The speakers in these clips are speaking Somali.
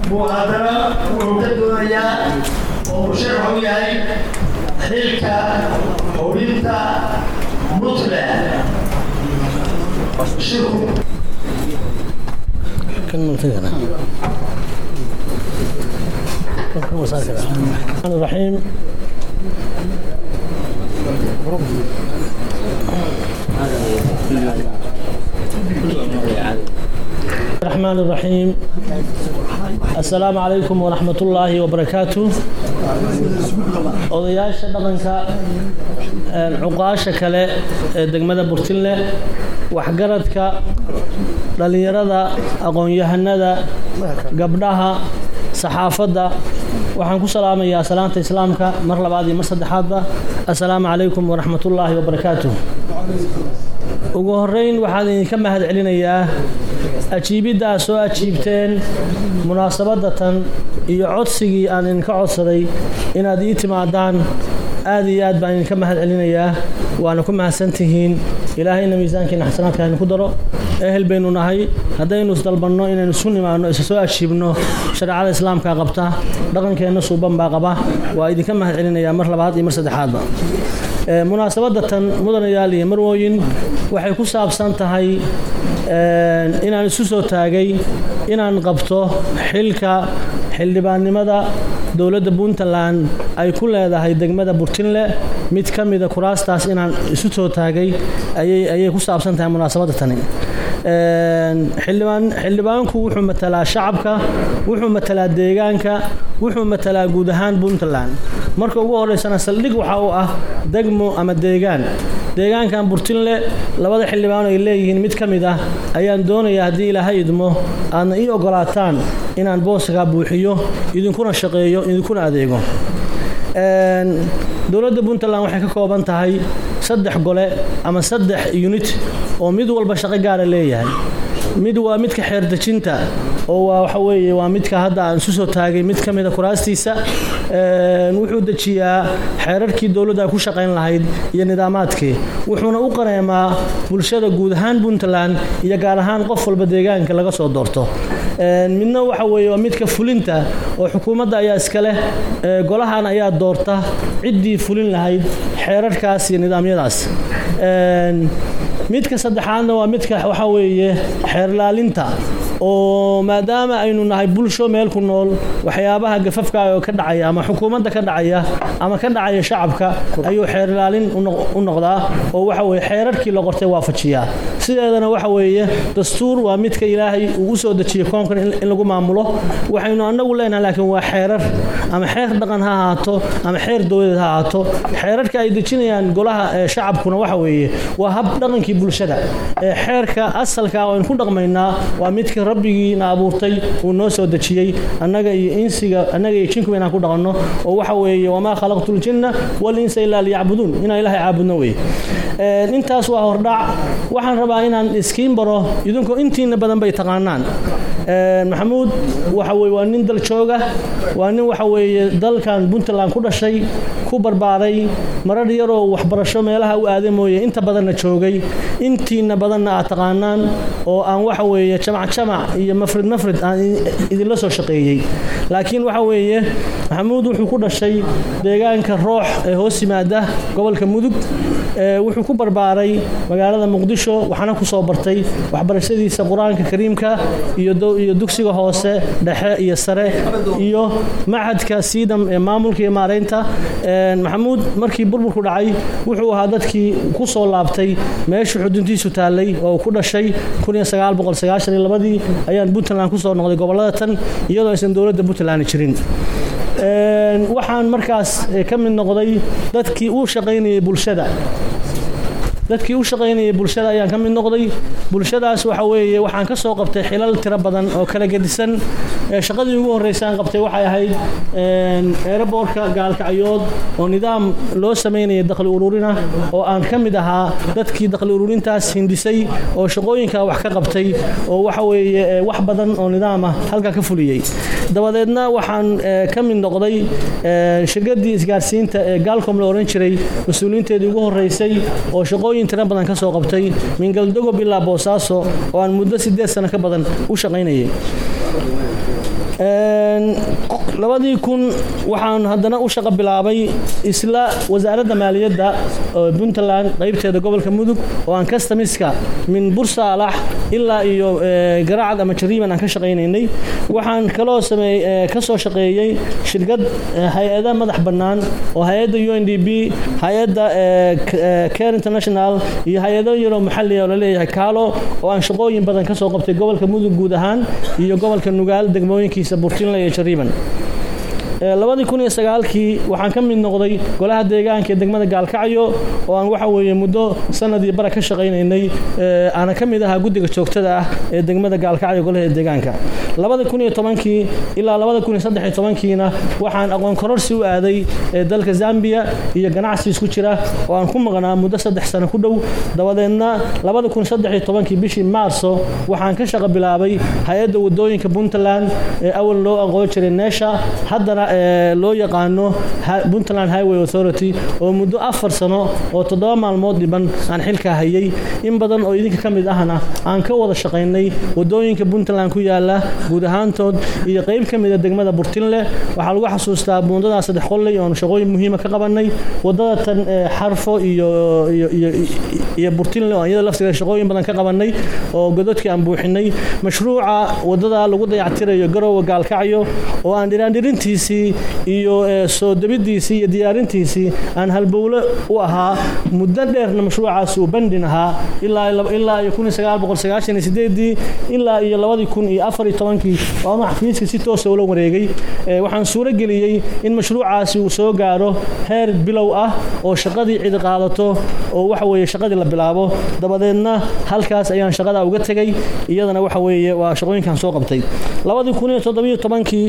buu haddana wuxuu ka doonayaa oo musharax u yahay xilka hubinta puntland shirku الرحمن الرحيم الرحمن الرحيم السلام عليكم ورحمة الله وبركاته odayaasha dhaqanka cuqaasha kale ee degmada burtinle waxgaradka dhallinyarada aqoon-yahanada gabdhaha saxaafadda waxaan ku salaamayaa salaanta islaamka mar labaad iyo mar saddexaadba assalaamu calaykum waraxmatullaahi wabarakaatuh ugu horeyn waxaan idinka mahad celinayaa ajiibidda aad soo ajiibteen munaasabadatan iyo codsigii aan idinka codsaday inaad ii timaadaan aad iyo aad baan idinka mahad celinayaa waana ku mahadsantihiin ilaahayna miisaankiina xasanaadka haynu ku daro ehel baynu nahay haddaynu isdalbanno inaynu isu nimaanno isa soo ajiibno shareecada islaamka qabta dhaqankeenna suuban baa qaba waa idinka mahad celinayaa mar labaad iyo mar saddexaadba munaasabadatan mudanayaal iyo marwooyin waxay ku saabsan tahay inaan isu soo taagay inaan qabto xilka xildhibaannimada dowladda puntland ay ku leedahay degmada burtinle mid ka mida kuraastaas inaan isu soo taagay ayay ku saabsan tahay munaasabadda tani xildhibaanku wuxuu matalaa shacabka wuxuu matalaa deegaanka wuxuu matalaa guud ahaan puntland marka ugu horeysana saldhig waxa uu ah degmo ama deegaan deegaankan burtinle labada xildhibaan ay leeyihiin mid ka mid ah ayaan doonayaa haddii ilaahay idmo aadna ii ogolaataan inaan booskaa buuxiyo idinkuna shaqeeyo idinkuna adeego dowladda puntland waxay ka kooban tahay saddex gole ama saddex unit oo mid walba shaqo gaara leeyahay mid waa midka xeerdejinta oo waa waxa weeye waa midka hadda aan isu soo taagay mid ka mida kuraastiisa wuxuu dejiyaa xeerarkii dowladda ay ku shaqayn lahayd iyo nidaamaadkii wuxuuna u qareemaa bulshada guud ahaan puntland iyo gaar ahaan qof walba deegaanka laga soo doorto midna waxa weeye waa midka fulinta oo xukuumadda ayaa iska leh golahan ayaa doorta ciddii fulin lahayd xeerarkaas iyo nidaamyadaas midka saddexaadna waa midka waxaa weeye xeerlaalinta oo maadaama aynu nahay bulsho meel ku nool waxyaabaha gafafka oo ka dhacaya ama xukuumadda ka dhacaya ama ka dhacaya shacabka ayuu xeerlaalin u noqdaa oo waxa weye xeerarkii la qortay waafajiyaa sideedana waxa weeye dastuur waa midka ilaahay uu u soo dejiyey koonkan in lagu maamulo waxaynu annagu leenahay laakiin waa xeerar ama xeer dhaqan ha ahaato ama xeer dowladeed ha ahaato xeerarka ay dejinayaan golaha shacabkuna waxa weeye waa hab dhaqankii bulshada ee xeerka asalka oo aynu ku dhaqmaynaa waa midka rabbigiina abuurtay uu noo soo dejiyey annaga iyo insiga annaga iyo jinkuba inaan ku dhaqanno oo waxa weeye wamaa khalaqtu ljinna walinsa ilaa liyacbuduun inaan ilaahay caabudno weye intaas waa hordhac waxaan rabaa inaan iskiin baro idinkoo intiina badan bay taqaanaan maxamuud waxa weye waa nin dal jooga waa nin waxa weeye dalkan puntland ku dhashay ku barbaaray marar yaroo waxbarasho meelaha u aaday mooye inta badanna joogay intiina badanna aad taqaanaan oo aan waxa weeye jamac jamac iyo mafrid mafrid aan idinla soo shaqeeyey laakiin waxa weeye maxamuud wuxuu ku dhashay deegaanka roox ee hoos yimaada gobolka mudug wuxuu ku barbaaray magaalada muqdisho waxaana ku soo bartay waxbarashadiisa qur-aanka kariimka iyo dugsiga hoose dhexe iyo sare iyo machadka siidam ee maamulka iyo maaraynta maxamuud markii burburku dhacay wuxuu ahaa dadkii ku soo laabtay meeshuu xuduntiisu taallay oo ku dhashay ii ayaan puntland kusoo noqday gobolada tan iyadoo aysan dowladda puntland jirin waxaan markaas ka mid noqday dadkii u shaqaynayay bulshada dadkii u shaqaynayay bulshada ayaan ka mid noqday bulshadaas waxa weeye waxaan ka soo qabtay xilal tiro badan oo kala gedisan shaqadii ugu horreysaan qabtay waxay ahayd eeraboorka gaalkacyood oo nidaam loo samaynayay dakhli ururina oo aan ka mid ahaa dadkii dakhli ururintaas hindisay oo shaqooyinka wax ka qabtay oo waxa weeye wax badan oo nidaam ah halkaa ka fuliyey dabadeedna waxaan ka mid noqday shirkadii isgaarsiinta ee gaalcom la oran jiray mas-uuliyiinteedii ugu horreysay oo shaqooyin tiro badan ka soo qabtay min galdogob ilaa boosaaso oo aan muddo sideed sano ka badan u shaqaynayay labadii kun waxaan haddana u shaqo bilaabay isla wasaaradda maaliyadda puntland qaybteeda gobolka mudug oo aan kastamiska min bursaalax ilaa iyo garaacad ama jariiban aan ka shaqaynaynay waxaan kaloo sameey ka soo shaqeeyey shirkad hay-ada madax bannaan oo hay-adda u n d b hay-adda care international iyo hay-ado yaroo maxalliga oo laleeyahay kaalo oo aan shaqooyin badan ka soo qabtay gobolka mudug guud ahaan iyo gobolka nugaal degmooyinkiisa burtinle iyo jariiban labadii kun iyo sagaalkii waxaan ka mid noqday golaha deegaanka ee degmada gaalkacyo oo aan waxa weeye muddo sanadii bara ka shaqaynaynay aana ka mid ahaa guddiga joogtada ah ee degmada gaalkacyo golaha deegaanka labada kun iyo tobankii ilaa labada kun iyo saddex iyo tobankiina waxaan aqoon kororsi u aaday ee dalka zambia iyo ganacsi isku jira oo aan ku maqnaa muddo saddex sano ku dhow dabadeedna labada kun saddex iyo tobankii bishii maarso waxaan ka shaqo bilaabay hay-adda wadooyinka puntland ee awal loo aqoon jiray neesha haddana loo yaqaano puntland highway authority oo muddo afar sano oo toddoba maalmood dhiban aan xilkaa hayay in badan oo idinka ka mid ahna aan ka wada shaqaynay wadooyinka puntland ku yaala guud ahaantood iyo qayb ka mida degmada burtinle waxaa lagu xasuustaa buundadaa saddex qolley oonu shaqooyin muhiima ka qabanay wadada tan xarfo iyo iyo burtinle oo iyada laftiga shaqooyin badan ka qabanay oo gododkii aan buuxinay mashruuca wadada lagu dayactirayo garowe gaalkacyo oo aan dhiraandhirintiisii iyo soo debidiisii iyo diyaarintiisii aan halbowle u ahaa muddo dheerna mashruucaas uu bandhin ahaa ilaa iyo kun sagaal boqol sagaashan iyo sideedii ilaa iyo labadii kun iyo afar iyo tobankii oo ama xafiiska si toosa ula wareegay waxaan suuro geliyey in mashruucaasi uu soo gaaro heer bilow ah oo shaqadii cidi qaadato oo waxa weeye shaqadii la bilaabo dabadeedna halkaas ayaan shaqada uga tegay iyadana waxa weeye waa shaqooyinkan soo qabtay labadii kun iyo toddobiyo tobankii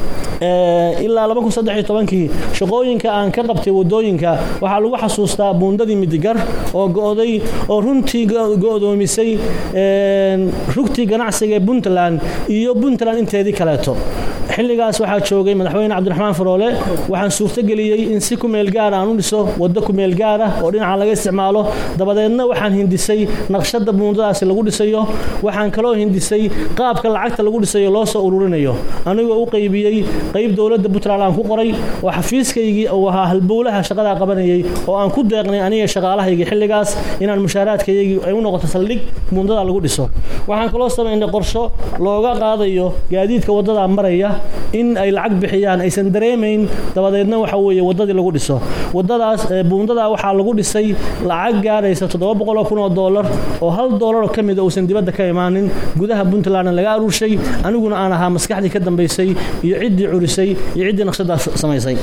ilaa laba kun saddex iyo tobankii shaqooyinka aan ka qabtay wadooyinka waxaa lagu xasuustaa buundadii midigar oo go'day oo runtii go'doomisay rugtii ganacsiga ee puntland iyo puntland inteedii kaleeto xilligaas waxaa joogay madaxweyne cabdiraxmaan faroole waxaan suurtogeliyey in si ku meel gaar aan u dhiso waddo ku meel gaar ah oo dhinaca laga isticmaalo dabadeedna waxaan hindisay naqshadda buundadaasi lagu dhisayo waxaan kaloo hindisay qaabka lacagta lagu dhisayo loo soo ururinayo anigoo u qaybiyey qayb dowladda puntland aan ku qoray oo xafiiskaygii uu ahaa halbowlaha shaqadaa qabanayay oo aan ku deeqnay aniga shaqaalahaygii xilligaas inaan mushaaraadkaygii ay u noqoto saldhig buundada lagu dhiso waxaan kaloo samaynay qorsho looga qaadayo gaadiidka waddadaa maraya in ay lacag bixiyaan aysan dareemayn dabadeedna waxa weeye waddadii lagu dhiso waddadaas buundadaa waxaa lagu dhisay lacag gaaraysa toddoba boqoloo kun oo doolar oo hal doolaroo ka mida uusan dibadda ka imaanin gudaha puntlandna laga aruurshay aniguna aan ahaa maskaxdii ka dambaysay iyo ciddii curisay iyo ciddii naqshadaa samaysay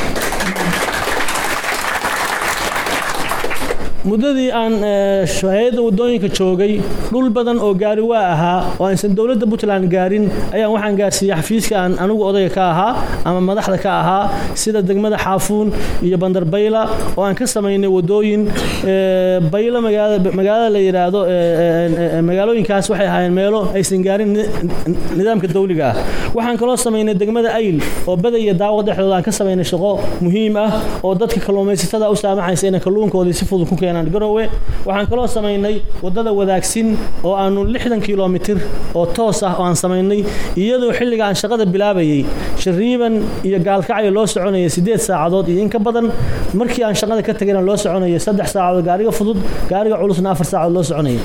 muddadii aan hay-adda wadooyinka joogay dhul badan oo gaari waa ahaa oo aysan dowladda puntland gaarin ayaan waxaan gaarsiiyey xafiiska aan anigu odayga ka ahaa ama madaxda ka ahaa sida degmada xaafuun iyo bandar bayla oo aan ka samaynay wadooyin baylo magaalada la yidhaahdo magaalooyinkaas waxay ahaayeen meelo aysan gaarin nidaamka dawliga ah waxaan kaloo samaynay degmada ayl oo bada iyo daawo dhexdooda aan ka samaynay shaqo muhiim ah oo dadka kalluumaysatada u saamaxaysa inay kalluunkoodii si fudud ku keenaan garowe waxaan kaloo samaynay waddada wadaagsin oo aanu lixdan kilomitir oo toos ah oo aan samaynay iyadoo xilliga aan shaqada bilaabayey shariiban iyo gaalkacyo loo soconayay siddeed saacadood iyo in ka badan markii aan shaqada ka tegayna loo soconayay saddex saacadood gaariga fudud gaariga culusna afar saacadood loo soconayay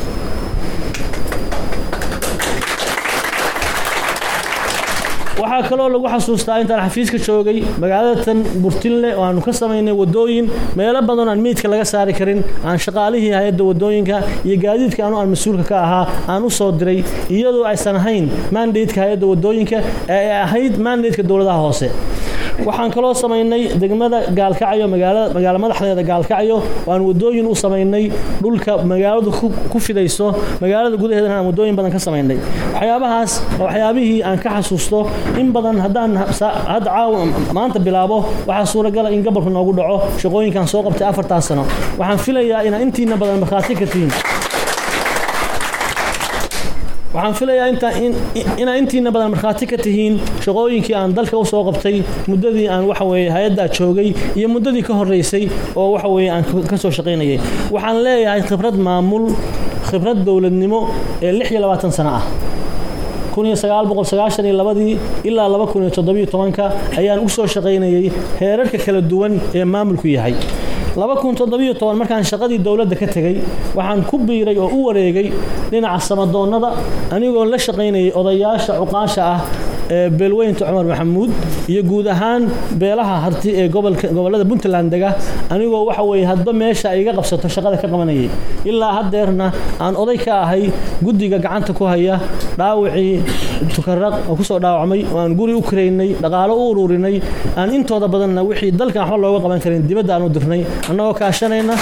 waxaa kaloo lagu xasuustaa intaan xafiiska joogay magaalada tan burtinle oo aanu ka samaynay wadooyin meelo badan aan meydka laga saari karin aan shaqaalihii hay-adda wadooyinka iyo gaadiidka anu aan mas-uulka ka ahaa aan u soo diray iyadoo aysan ahayn mandatka hay-adda wadooyinka ee ay ahayd mandatka dowladaha hoose waxaan kaloo samaynay degmada gaalkacyo magaalo madaxdeeda gaalkacyo oo aan wadooyin u samaynay dhulka magaaladu ku fidayso magaalada gudaheedana aan wadooyin badan ka samaynay waxyaabahaas waa waxyaabihii aan ka xasuusto in badan haddaan hadda caawa maanta bilaabo waxaa suuragala in gobolka noogu dhaco shaqooyinkan soo qabtay afartaas sano waxaan filayaa inaa intiina badan markhaati ka tihiin waxaan filayaa inaa intiina badan markhaati ka tihiin shaqooyinkii aan dalka u soo qabtay muddadii aan waxa weye hay-addaa joogay iyo muddadii ka horreysay oo waxa weye aan ka soo shaqaynayay waxaan leeyahay khibrad maamul khibrad dowladnimo ee lix iyo labaatan sano ah ii ilaa ayaan u soo shaqaynayay heerarka kala duwan ee maamulku yahay markaan shaqadii dowladda ka tegey waxaan ku biiray oo u wareegay dhinaca samadoonnada anigoo la shaqaynayay odayaasha cuqaasha ah ee beelweynta cumar maxamuud iyo guud ahaan beelaha harti ee gobollada puntland dega anigoo waxa weye hadba meesha ay iga qabsato shaqada ka qabanayay ilaa haddeerna aan oday ka ahay guddiga gacanta ku haya dhaawacii tukaraq oo kusoo dhaawacmay oo aan guri u karaynay dhaqaalo u ururinay aan intooda badanna wixii dalkan waxba looga qaban karin dibadda aan u dirnay annagoo kaashanayna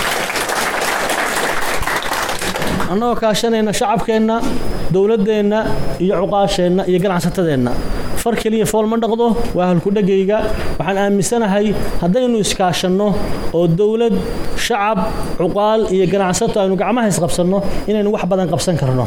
annagoo kaashanayna shacabkeenna dowladdeenna iyo cuqaasheenna iyo ganacsatadeenna far keliya fool ma dhaqdo waa halkudhegayga waxaan aaminsanahay haddaynu iskaashanno oo dowlad shacab cuqaal iyo ganacsato aynu gacmaha isqabsanno inaynu wax badan qabsan karno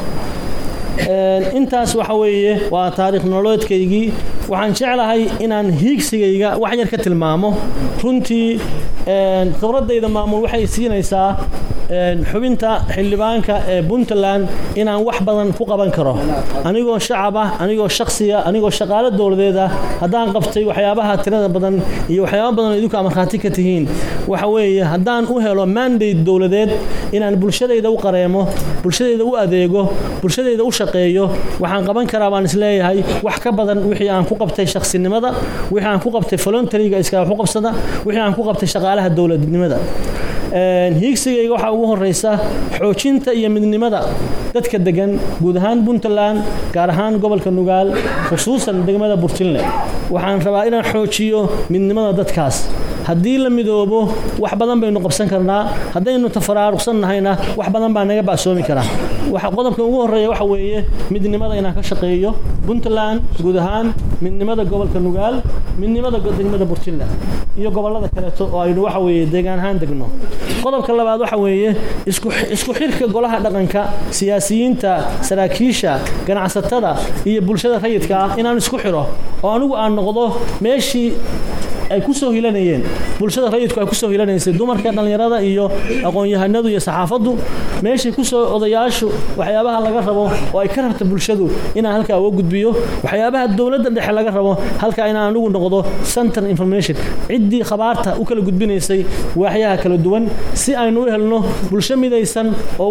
intaas waxa weeye waa taariikh nololeedkaygii waxaan jeclahay inaan hiigsigayga wax yar ka tilmaamo runtii khibradayda maamul waxay siinaysaa xubinta xildhibaanka ee puntland inaan wax badan ku qaban karo anigoo shacab ah anigoo shaksiya anigoo shaqaalo dowladeed ah haddaan qabtay waxyaabaha tirada badan iyo waxyaaba badan oo idinku amarkhaati ka tihiin waxa weeye haddaan u helo mandate dowladeed inaan bulshadayda u qareemo bulshadayda u adeego bulshadayda u shaqeeyo waxaan qaban karaa baan isleeyahay wax ka badan wixii aan ku qabtay shaksinimada wixii aan ku qabtay voluntaryga iska waxu qabsada wixii aan ku qabtay shaqaalaha dowladnimada hiigsigayga waxaa ugu horeysa xoojinta iyo midnimada dadka degan guud ahaan puntland gaar ahaan gobolka nugaal khusuusan degmada burtinle waxaan rabaa inaan xoojiyo midnimada dadkaas haddii la midoobo wax badan baynu qabsan karnaa haddaynu tafaraaruqsan nahayna wax badan baa naga ba'soomi karaa qodobka ugu horeeya waxa weeye midnimada inaan ka shaqeeyo puntland guud ahaan midnimada gobolka nugaal midnimada degmada burtinle iyo gobolada kaleeto oo aynu waxa weeye deegaan ahaan degno qodobka labaad waxa weeye isku xirka golaha dhaqanka siyaasiyiinta saraakiisha ganacsatada iyo bulshada rayidka ah inaan isku xiro oo anigu aan noqdo meeshii ay ku soo hilanayeen bulshada rayidku ay ku soo hilanaysay dumarka dhallinyarada iyo aqoon-yahanadu iyo saxaafaddu meeshay ku soo odayaashu waxyaabaha laga rabo oo ay ka rabta bulshadu inaan halkaa uga gudbiyo waxyaabaha dowladda dhexe laga rabo halkaa inaan anigu noqdo center information ciddii khabaarta u kala gudbinaysay waaxyaha kala duwan si aynu u helno bulsho midaysan oo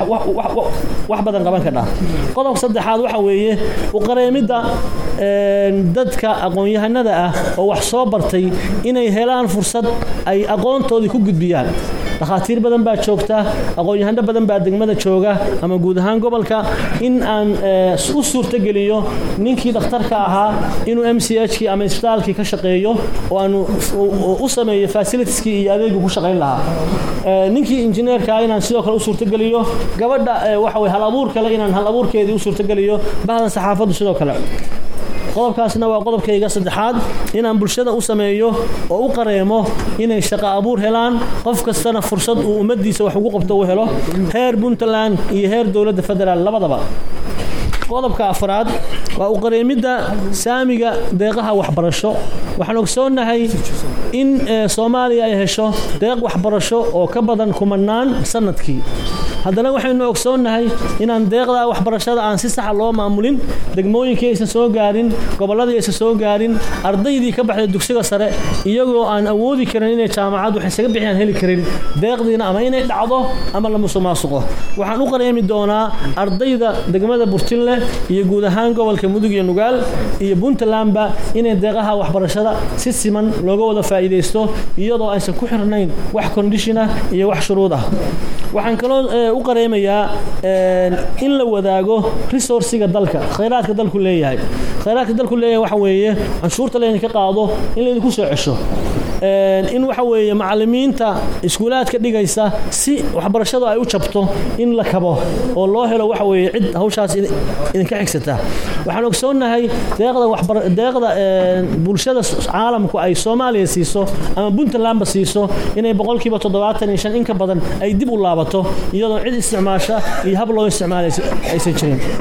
wax badan qaban kadhaa qodobka saddexaad waxa weeye u qareemidda dadka aqoon-yahanada ah oo wax soo bartay inay helaan fursad ay aqoontoodii ku gudbiyaan dhakhaatiir badan baa joogta aqoon-yahano badan baa degmada jooga ama guud ahaan gobolka in aan u suurtogeliyo ninkii dhakhtarka ahaa inuu m c h kii ama isbitaalkii ka shaqeeyo oo aanu u sameeyo fasilitiskii iyo adeegu ku shaqayn lahaa ninkii injineerkaa inaan sidoo kale u suurtogeliyo gabadha waxa weye hal abuur kale inaan hal abuurkeedii u suurtogeliyo bahdan saxaafaddu sidoo kale qodobkaasna waa qodobkayga saddexaad inaan bulshada u sameeyo oo u qareemo inay shaqo abuur helaan qof kastana fursad uu ummaddiisa wax ugu qabto u helo heer puntland iyo heer dowladda federaal labadaba qodobka afraad waa u qareemidda saamiga deeqaha waxbarasho waxaan ogsoonnahay in soomaaliya ay hesho deeq waxbarasho oo ka badan kumanaan sanadkii haddana waxaynu ogsoonnahay inaan deeqda waxbarashada aan si saxa loo maamulin degmooyinkii aysan soo gaarin gobolladii aysan soo gaarin ardaydii ka baxday dugsiga sare iyagoo aan awoodi karin inay jaamacad wax isaga bixiyaan heli karin deeqdiina ama inay dhacdo ama la musuqmaasuqo waxaan u qareemi doonaa ardayda degmada burtinle iyo guud ahaan gobolka mudug iyo nugaal iyo puntlandba inay deeqaha waxbarashada si siman looga wada faa'iidaysto iyadoo aysan ku xirnayn wax kondishin ah iyo wax shuruud ah waxaan kaloo u qareemayaa in la wadaago resourciga dalka khayraadka dalku leeyahay khayraadka dalku leeyahay waxa weeye canshuurta laydinka qaado in laydinku soo cesho in waxa weeye macallimiinta iskuulaadka dhigaysa si waxbarashadu ay u jabto in la kabo oo loo helo waxa weeye cid hawshaas idinka xigsata waxaan ogsoonnahay deeqda waxbar deeqda bulshada caalamku ay Soomaaliya siiso ama Puntlandba siiso inay boqolkiiba 75 in ka badan ay dib u laabato iyadoo cid isticmaasha iyo hab loo isticmaalay aysan jirin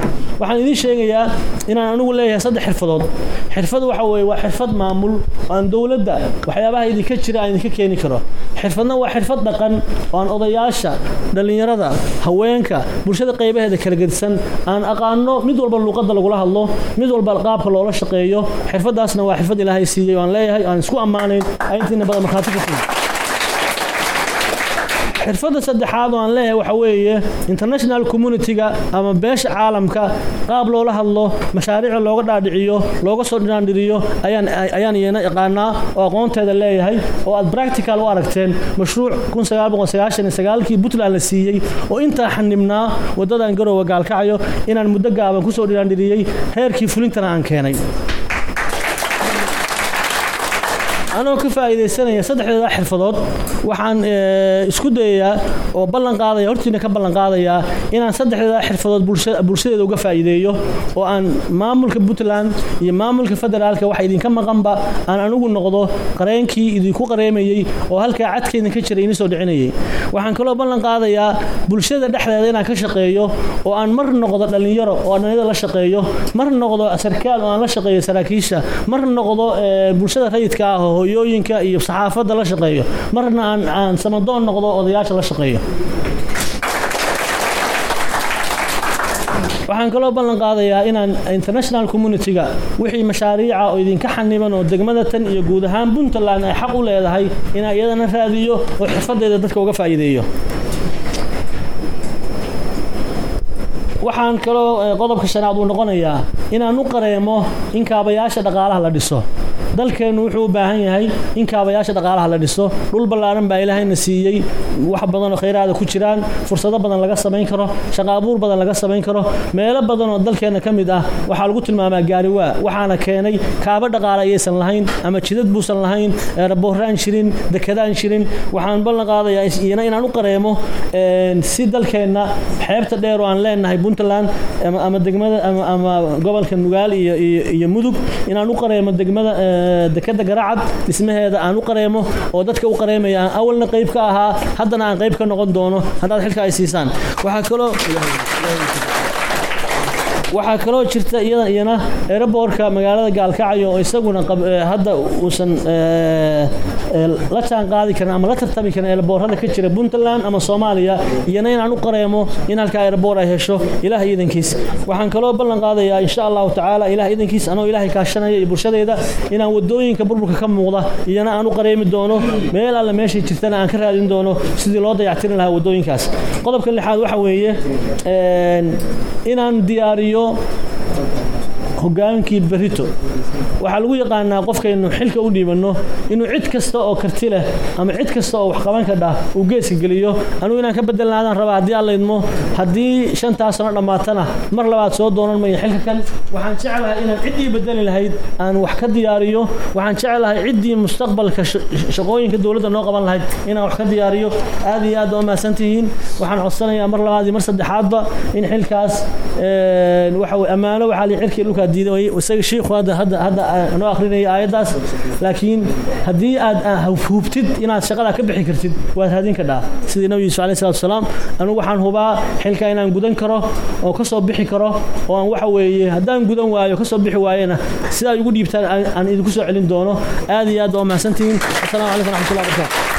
waxaan idiin sheegayaa inaan anigu leeyahay saddex xirfadood xirfad waxa weeye waa xirfad maamul oo aan dowladda waxyaabaha idinka jira aan idinka keeni karo xirfadna waa xirfad dhaqan oo aan odayaasha dhallinyarada haweenka bulshada qaybaheeda kala gedisan aan aqaano mid walba luuqadda lagula hadlo mid walba qaabka loola shaqeeyo xirfadaasna waa xirfad ilaahay siiyey oo aan leeyahay aan isku ammaanayn intiina badan markhaati ka siin xirfadda saddexaad oo aan leeyahay waxa weeye international community-ga ama beesha caalamka qaab loola hadlo mashaariica looga dhaadhiciyo looga soo dhinaandhiriyo ayaan ayaan iyana yaqaanaa oo aqoonteeda leeyahay oo aad practical u aragteen mashruuc kii puntland la siiyey oo intaa xanibnaa waddadan garoowa gaalkacayo inaan muddo gaaban kusoo dhinaandhiriyey heerkii fulintana aan keenay anoo ka faa'iidaysanaya saddexdeeda xirfadood waxaan isku dayayaa oo ballan qaadaya hortiina ka ballan qaadayaa inaan saddexdeeda xirfadood bulshadeeda uga faa'iideeyo oo aan maamulka puntland iyo maamulka federaalka waxa idinka maqanba aan anigu noqdo qareenkii idinku qareemayey oo halkaa cadka idinka jiray ini soo dhicinayay waxaan kaloo ballan qaadayaa bulshada dhexdeeda inaan ka shaqeeyo oo aan mar noqdo dhallinyaro oo dhallinyarada la shaqeeyo mar noqdo sarkaal oo aan la shaqeeyo saraakiisha mar noqdo bulshada rayidka ah oo hooyooyinka iyo saxaafadda la shaqeeyo marna aan aan samadoon noqdo odayaasha la shaqeeyo waxaan kaloo ballan qaadayaa inaan international community-ga wixii mashaariica oo idinka xaniban oo degmada tan iyo guud ahaan puntland ay xaq u leedahay inaan iyadana raadiyo oo xirfadeeda dadka uga faa'iideeyo waxaan kaloo qodobka shanaad uu noqonayaa inaan u qareemo in kaabayaasha dhaqaalaha la dhiso dalkeennu wuxuu u baahan yahay in kaabayaasha dhaqaalaha la dhiso dhul ballaaran baa ilaahayna siiyey wax badan oo khayraada ku jiraan fursado badan laga samayn karo shaqo abuur badan laga samayn karo meelo badan oo dalkeenna ka mid ah waxaa lagu tilmaamaa gaariwaa waxaana keenay kaaba dhaqaale ayaysan lahayn ama jidad buusan lahayn rabooraan jirin dekedaan jirin waxaan ballan qaadayaa iyana inaan u qareemo si dalkeenna xeebta dheer oo aan leenahay puntland ama degmada ama gobolka nugaal iyo iyo mudug inaan u qareemo degmada dekeda garacad dhismaheeda aan u qareemo oo dadka u qareemaya aan awalna qayb ka ahaa haddana aan qayb ka noqon doono haddaad xilka ay siisaan waxaa kaloo waxaa kaloo jirta iyadan iyana aeroboortka magaalada gaalkacyo oo isaguna hadda uusan la jaan qaadi karin ama la tartami karin aeroboorada ka jira puntland ama soomaaliya iyana inaan u qareemo in halka aeroboor ay hesho ilaah iidankiis waxaan kaloo ballan qaadayaa insha allahu tacaala ilaah iidankiis anoo ilaahay kaashanaya iyo bulshadayda inaan wadooyinka burburka ka muuqda iyana aan u qareemi doono meel alle meeshay jirtana aan ka raadin doono sidii loo dayactirin lahaa wadooyinkaas qodobka lixaad waxa weeye inaan diyaariyo hogaankii berito waxaa lagu yaqaanaa qofkaynu xilka u dhiibanno inuu cid kasta oo karti leh ama cid kasta oo wax qaban ka dhah uu geeska geliyo anugu inaan ka bedelnaadaan rabaa haddii aan laydmo haddii shantaas sano dhammaatana mar labaad soo doonan maya xilka kan waxaan jeclahay inaan ciddii bedeli lahayd aan wax ka diyaariyo waxaan jeclahay ciddii mustaqbalka shaqooyinka dowladda noo qaban lahayd inaan wax ka diyaariyo aad iyo aad waa mahadsantihiin waxaan codsanayaa mar labaad iyo mar saddexaadba in xilkaas waxa weye ammaano waxaa li cirkii dhulkaa diiday isaga shiikhu hadda hadda hadda noo akrinaya aayaddaas laakiin haddii aad hubtid inaad shaqada ka bixi kartid waad raadin kadhaa sidii nabi yuusuf alayhi salatu wasalaam anigu waxaan hubaa xilka inaan gudan karo oo ka soo bixi karo oo aan waxa weeye haddaan gudan waayo ka soo bixi waayena sidaa igu dhiibtaan aan idinku soo celin doono aad iyo aad waa mahadsantihiin assalaamu calaykum raxmatullahi barakatu